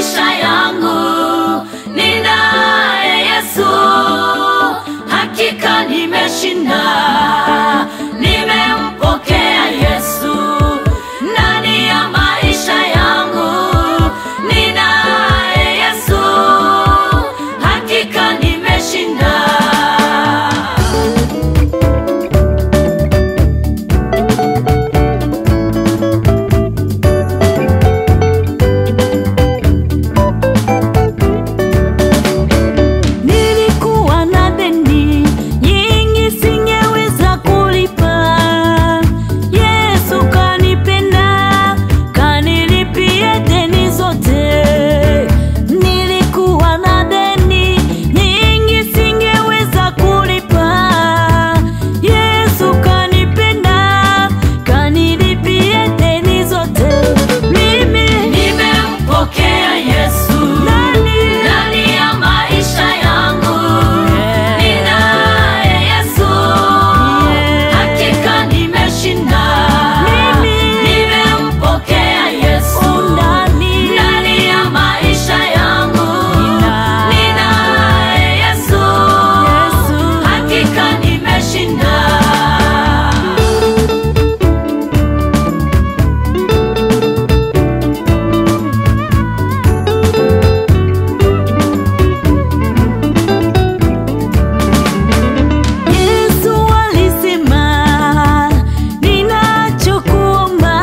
maisha yangu ninaye Yesu, hakika nimeshinda, nimempokea Yesu ndani ya maisha yangu ninaye Yesu, hakika nimeshinda. Nilikuwa na deni nyingi singeweza kulipa. Yesu kanipenda, kanilipia deni zote. Nilikuwa na deni nyingi singeweza kulipa. Yesu kanipenda, kanilipia deni zote. Mimi Nimempokea Yesu nani? ndani ya maisha yangu, ninaye Yesu, hakika nimeshinda. Nimempokea Yesu Ndani. ndani ya maisha yangu, ninaye Yesu, hakika nimeshinda. Yesu alisema, ninachokuomba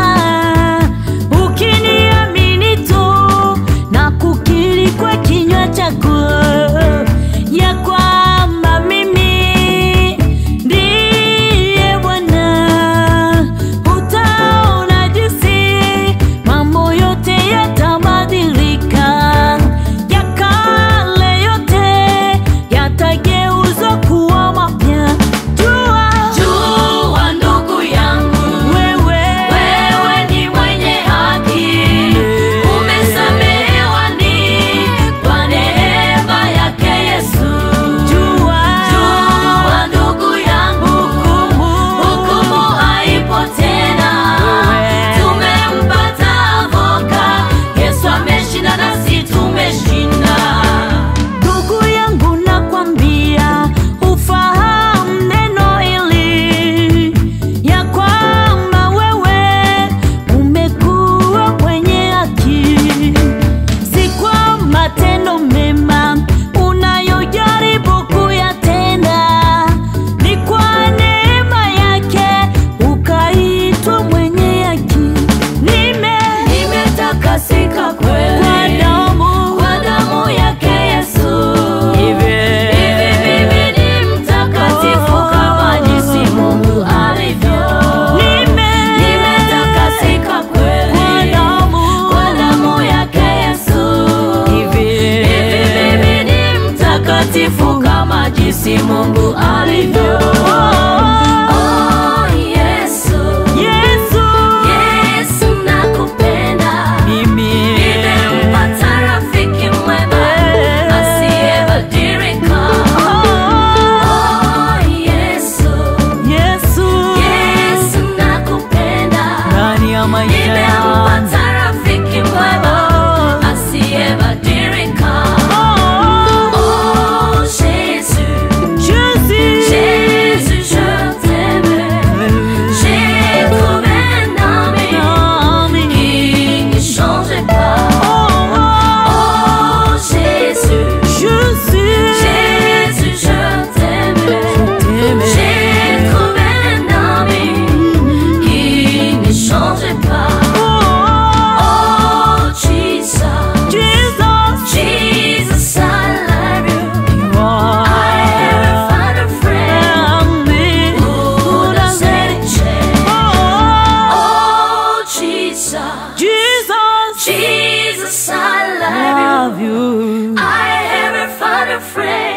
ukiniamini tu na kukiri kwa kinywa chako ya kwamba mimi ndiye Bwana, utaona jinsi mambo yote yatabadilika, ya kale yote yatageuzwa kuwa mapya. Jua Jua ndugu yangu, wewe, wewe ni mwenye haki, umesamehewa ni kwa neema yake Yesu. jua, Jua ndugu yangu, hukumu haipo tena, tumempata avoka. Yesu ameshinda nasi tumeshinda. Ndugu yangu nakwambia, ufahamu neno hili ya kwamba wewe umekuwa mwenye haki, si kwa matendo mema unayojaribu kuyatenda, ni kwa neema yake ukaitwa mwenye haki. Nime Nimetakasika kwa kweli damu kwa damu yake Yesu. hivi Hivi mimi ni mtakatifu kama jinsi Mungu alivyo. Nimetakasika kweli kwa damu yake Yesu. Hivi mimi ni mtakatifu kama jinsi Mungu alivyo. Oh, Yesu, Yesu nakupenda. Nimempata rafiki mwema asiyebadilika. Oh, Yesu, Yesu nakupenda. Nimempata rafiki mwema asiyebadilika. Oh, Jésus, Jésus, je t'aime. J'ai trouvé un ami qui ne change pas. Oh, Jésus, Jésus, je t'aime. J'ai trouvé un ami qui ne change pas. Oh, Jesus, Jesus, I love you. I have found a friend who doesn't change. Oh, Jesus, Jesus, I love you. I have found a friend